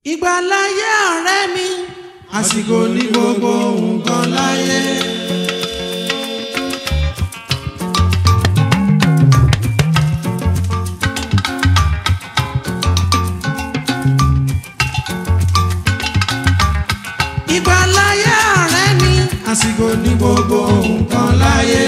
ìgbàláyé ọ̀rẹ́ mi àsìkò ní gbogbo nǹkan láyé. ìgbàláyé ọ̀rẹ́ mi àsìkò ní gbogbo nǹkan láyé.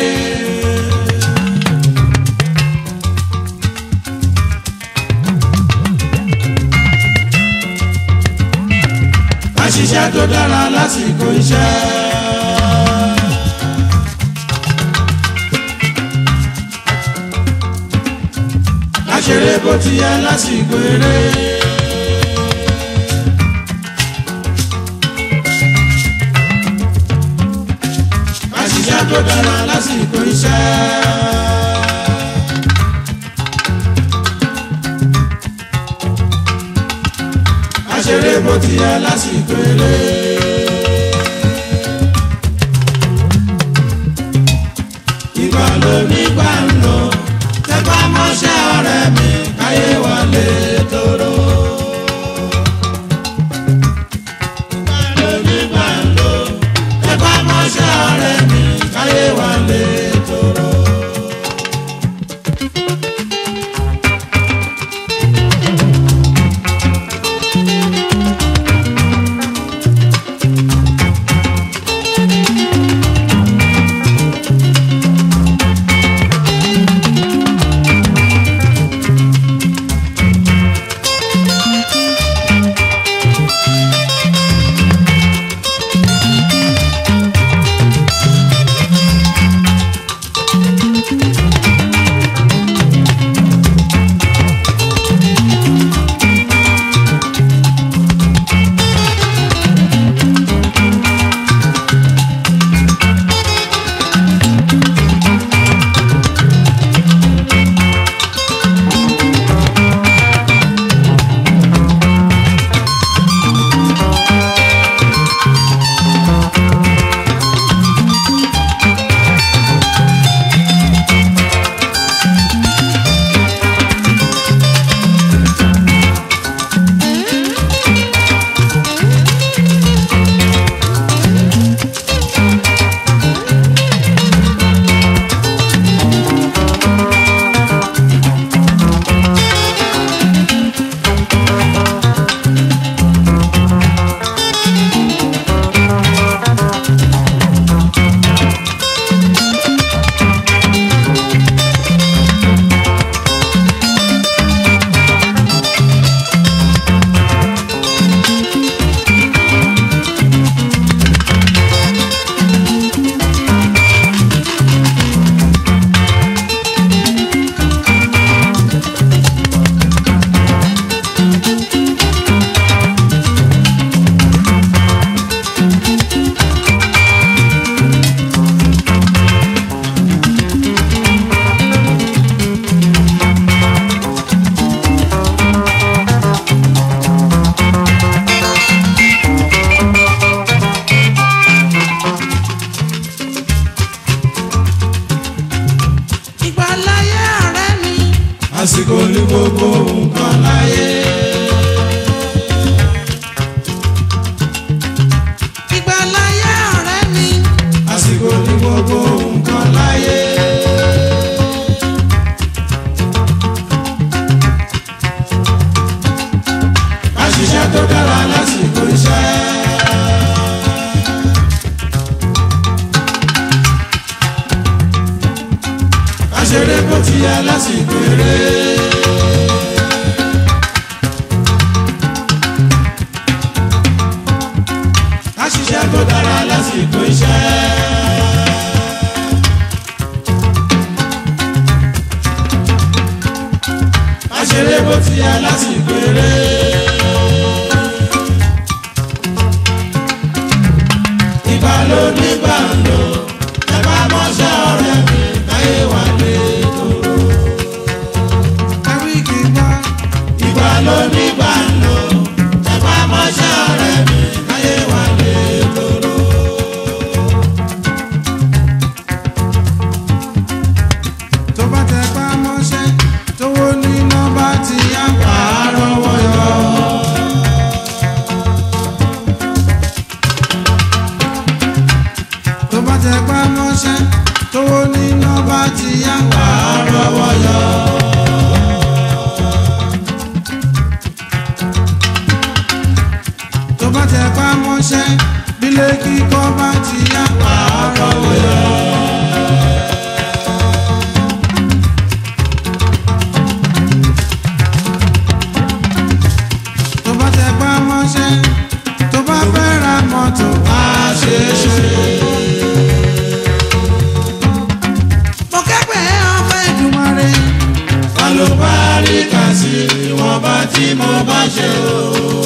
ká ṣiṣẹ́ tó dára lásìkò iṣẹ́. ká ṣeré bó ti yẹ lásìkò eré. ká ṣiṣẹ́ tó dára lásìkò iṣẹ́. ká ṣeré bó ti yẹ lásìkò eré. ìgbà ló nígbà ń lò tẹpá mọ́ṣẹ́ ọ̀rẹ́ mi káyé wọlé tóró. ìgbà ló nígbà ń lò tẹpá mọ́ṣẹ́ ọ̀rẹ́ mi káyé wọlé tóró. ìgbàláyé ọ̀rẹ́ mi àsìkò ní gbogbo nǹkan láyé. ìgbàláyé ọ̀rẹ́ mi àsìkò ní gbogbo nǹkan láyé. ká ṣiṣẹ́ tó dára lásìkò iṣẹ́. ká ṣeré bó ti yẹ lásìkò eré. ká ṣiṣẹ́ tó dára lásìkò iṣẹ́. ká ṣeré bó ti yẹ lásìkò eré. ìgbà ló nígbà ń lò ẹ bá mọ́ṣẹ́ ọ̀rẹ́ mi káyé wà lé tóró. ẹ̀rí kì í gbọ́ ìgbà ló nígbà ń lò ẹ bá mọ́ṣẹ́ ọ̀rẹ́ mi káyé wà lé tóró. tó bá tẹ pa mọ́ṣẹ́ tówó níná bá ti yá pààrọ̀ wọ́yọ̀. mọ́ṣẹ́ bílé kíkọ́ bá ti yá pàákọ́wé yọ. tó bá tẹ pa mọ́ṣẹ́ tó bá fẹ́ ra mọ́tò á ṣe é ṣe. mo kẹ́gbẹ̀ẹ́ ọmọ Èdùmàrè. alùbáríkà sí ìwọ̀nba tí mo bá ṣe o.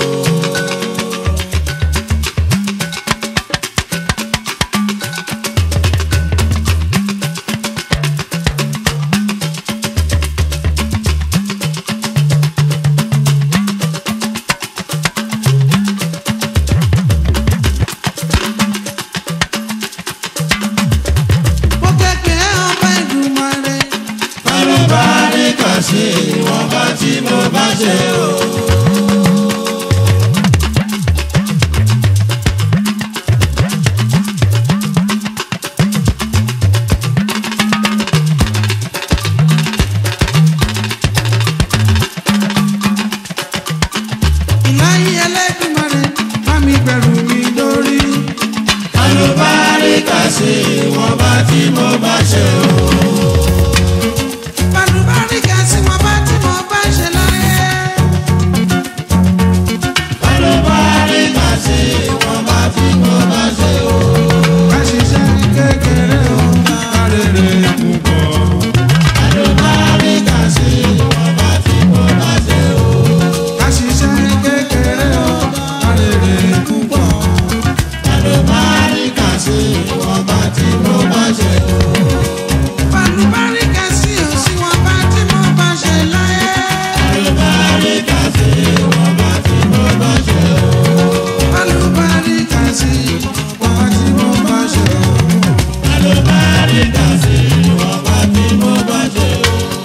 mo kẹ́gbẹ̀ẹ́ ọmọ Èdùmàrè. alùbáríkà sí ìwọ̀nba tí mo bá ṣe o. ìláyé Ẹlẹ́dùmarè bá mi gbẹ̀rù mi lórí. alùbáríkà sí ìwọ̀nba tí mo bá ṣe o. Bàlùbáríkà sí wọn bá tí mo bá ṣe láyé. alùbáríkà sí ìwọ̀nba tí mo bá ṣe o. Ká ṣiṣẹ́ kékeré o, ká rere púpọ̀. alùbáríkà sí ìwọ̀nba tí mo bá ṣe o. Ká ṣiṣẹ́ kékeré o, ká rere púpọ̀. alùbáríkà sí ìwọ̀nba tí mo bá ṣe o. Bàlùbáríkà sí o sí wọn bá tí mo bá ṣe láyé. alùbáríkà sí ìwọ̀nba tí mo bá ṣe o. Bàlùbáríkà sí wọn bá tí mo bá ṣe o. alùbáríkà sí ìwọ̀nba tí mo bá ṣe o.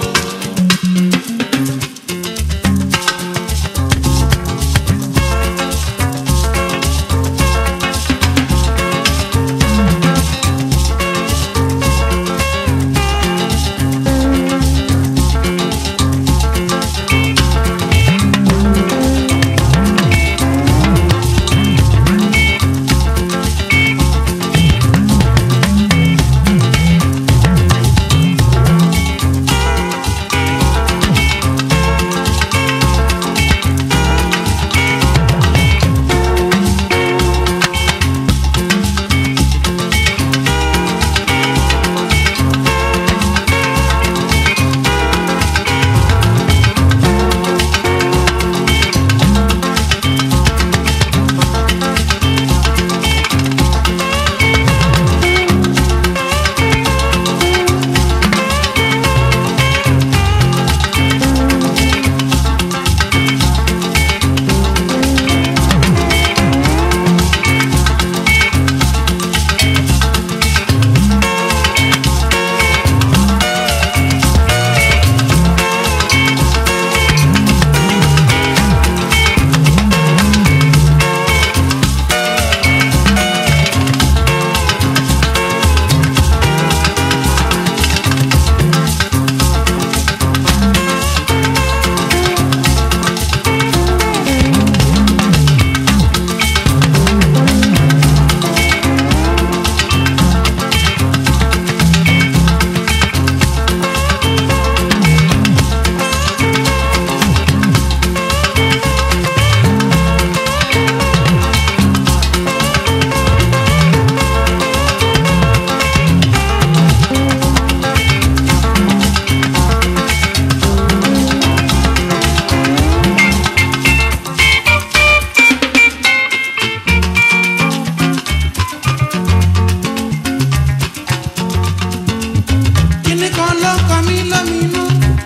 Kíní kan ló kọ mí lóminú.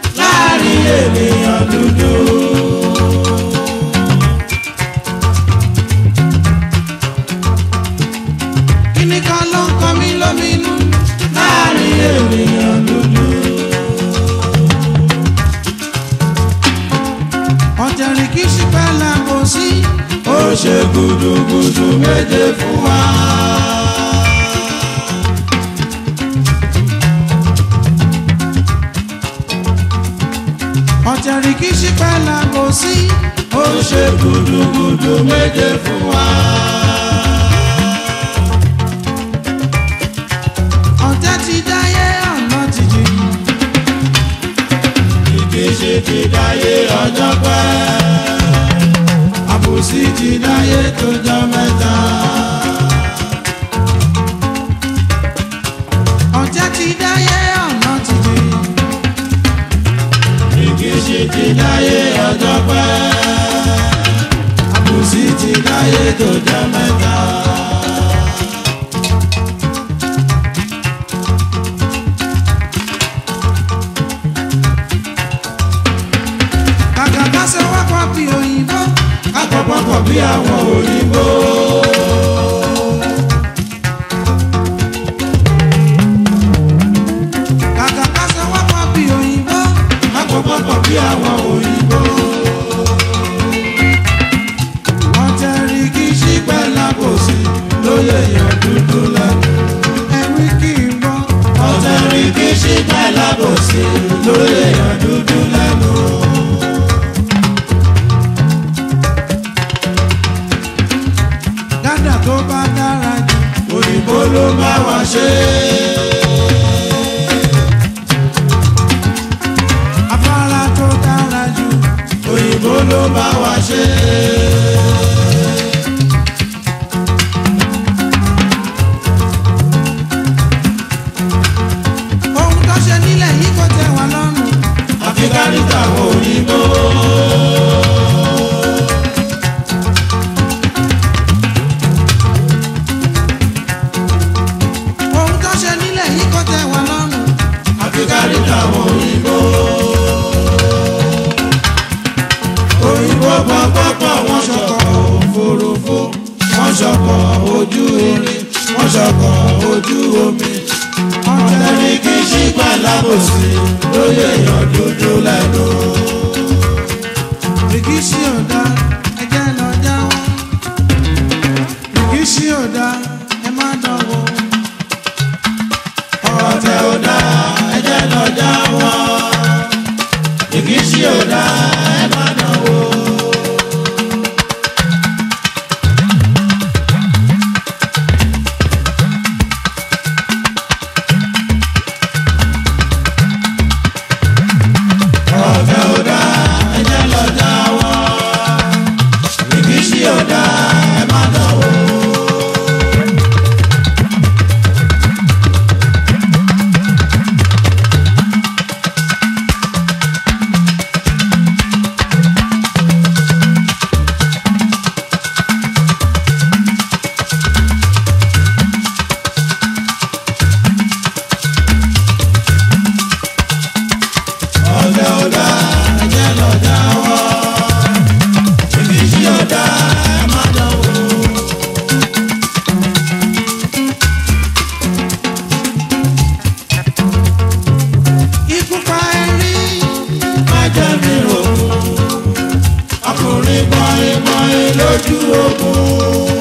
láàrin ènìyàn dúdú. Kíní kan ló kọ mí lóminú. láàrin ènìyàn dúdú. Ọ̀tẹ̀rì kì í ṣe pẹ́ làbò sí. ó ṣe gudugudu méje fún wa. Ọ̀tẹ̀rì kì í ṣe pẹ́ làbò sí. ó ṣe gudugudu méje fún wa. ti dáyé ọjọ́ pẹ́ àbòsí ti dáyé tó jọ mẹ́ta. ọ̀jẹ̀ ti dáyé ọ̀nà ti dé. ìkíṣí ti dáyé ọjọ́ pẹ́ àbòsí ti dáyé tó jọ mẹ́ta. kàkà ká ṣe wá pọ̀ bí òyìnbó. akọ̀pọ̀pọ̀ bí àwọn òyìnbó. kàkà ká ṣe wá pọ̀ bí òyìnbó. akọ̀pọ̀pọ̀ bí àwọn òyìnbó. wọ́n tẹ rí kí ṣípẹ́ lábòsí lóye èèyàn dúdú lẹ́nu. ẹ̀rí kí n bọ́. ọ̀tẹ̀ rí kí ṣípẹ́ lábòsí lóye èèyàn dúdú lẹ́nu. gádà tó bá dára jù. òyìnbó ló bá wa ṣe. afárá tó dára jù. òyìnbó ló bá wa ṣe. ohun tó ṣe nílẹ̀ yìí kò tẹ́ wa lọ́rùn. àfi kárí tàwọn òyìnbó. ohun tó ṣe nílẹ̀ yìí kò tẹ́ wa lọ́rùn. àfi kárí tàwọn òyìnbó. òyìnbó pọ̀pọ̀pọ̀ wọ́n ṣọkọ̀ òfurufú wọ́n ṣọkọ̀ ojú irin wọ́n ṣọkọ̀ ojú omi. ọ̀tẹ̀rí kì í ṣípà lábòsí lóye èèyàn dúdú lẹ́nu. rìkíṣí ò dá ẹjẹ́ lọ jáwọ́. rìkíṣí ò dá ẹ má dánwò. ọ̀tẹ̀ ò dá ẹjẹ́ lọ jáwọ́. ìkíṣí ò dá ẹ má dánwò. ọ̀tẹ̀ ò dá ẹjẹ́ lọ jáwọ́. ìkíṣí ò dá ẹ má dánwò. ọ̀dẹ ọ̀dà ẹ̀jẹ̀ lọ jáwọ́ ìbísí ọ̀dà ẹ̀ má dánwò. ikú pa ẹ̀rí. má jẹ́ mi rò ọkùnrin bọ́ìn bọ́ìn lójú ogun.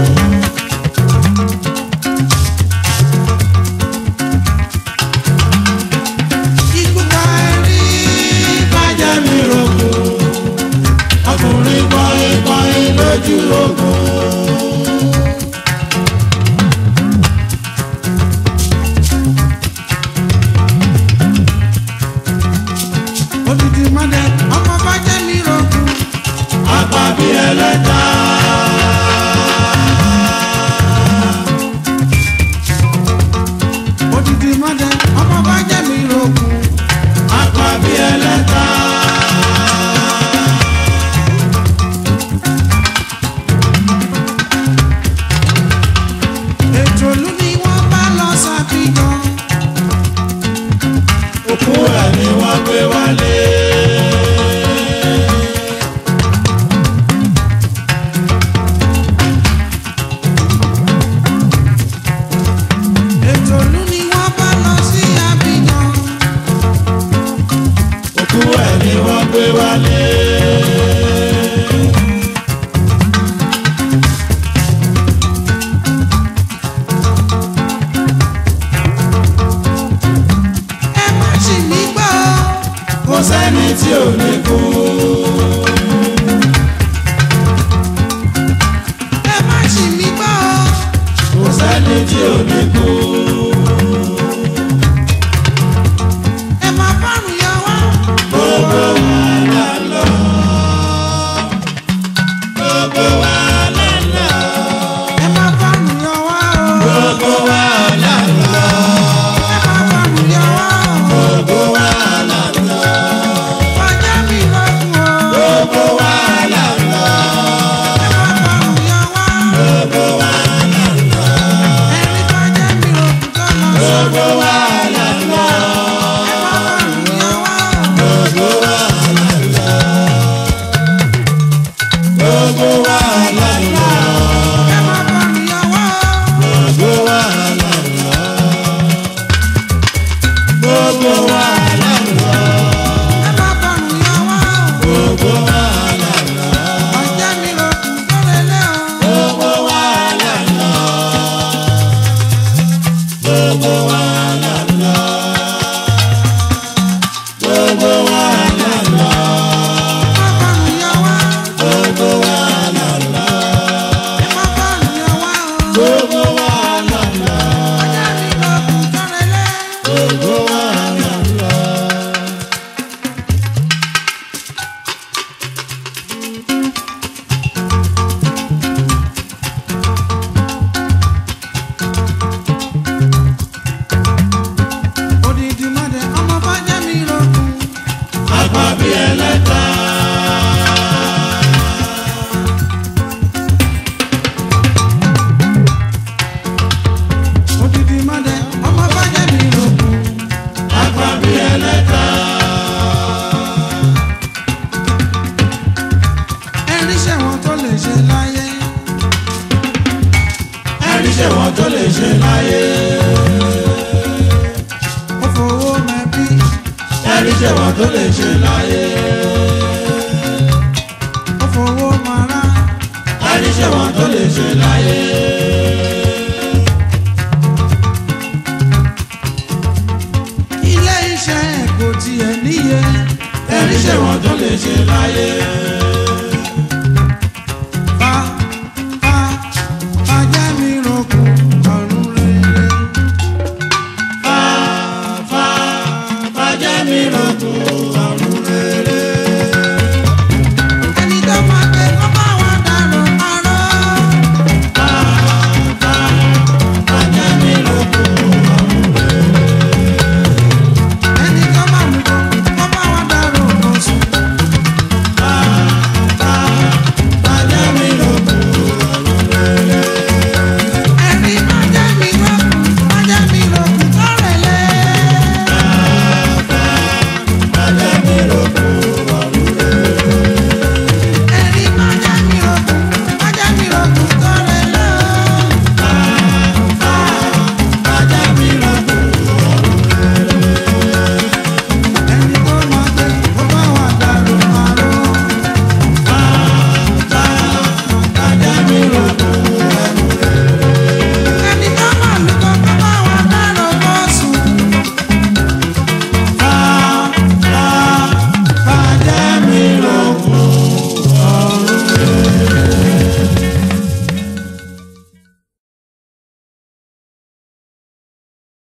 ikú pa ẹ̀rí. má jẹ́ mi rò ọkùnrin bọ́ìn bọ́ìn lójú ogun. odidi mọ́dẹ ọmọ bá jẹ́ mi rògùn. apá bí ẹlẹ́ta. odidi mọ́dẹ ọmọ bá jẹ́ mi rògùn. apá bí ẹlẹ́ta. gbogbo wàhálà lọ. ọjà mi ló kù lọ́lẹ́lẹ́ o. gbogbo wàhálà lọ. gbogbo wàhálà lọ. gbogbo wàhálà lọ. Bàbá mi yà wá. gbogbo wàhálà lọ. Bàbá mi yà wá o. gbogbo wàhálà lọ. ọjà mi ló kù lọ́lẹ́lẹ́. gbogbo wàhálà lọ. Odidi mọ́dẹ ọmọ bàjẹ́ mi ló kù. àgbàbí ẹlẹ́ta. Odidi mọ́dẹ ọmọ bàjẹ́ mi ló kù. àgbàbí ẹlẹ́ta. Ẹni ṣẹ̀wọ̀n tó lè ṣe láyé. ẹni ṣe wọn tó lè ṣe láyé. Ó fowó mẹ́bí. ẹni ṣe wọn tó lè ṣe láyé. Ó fowó mara. ẹni ṣe wọn tó lè ṣe láyé. Ilé iṣẹ́ kò tiẹ̀ níye. ẹni ṣe wọn tó lè ṣe láyé.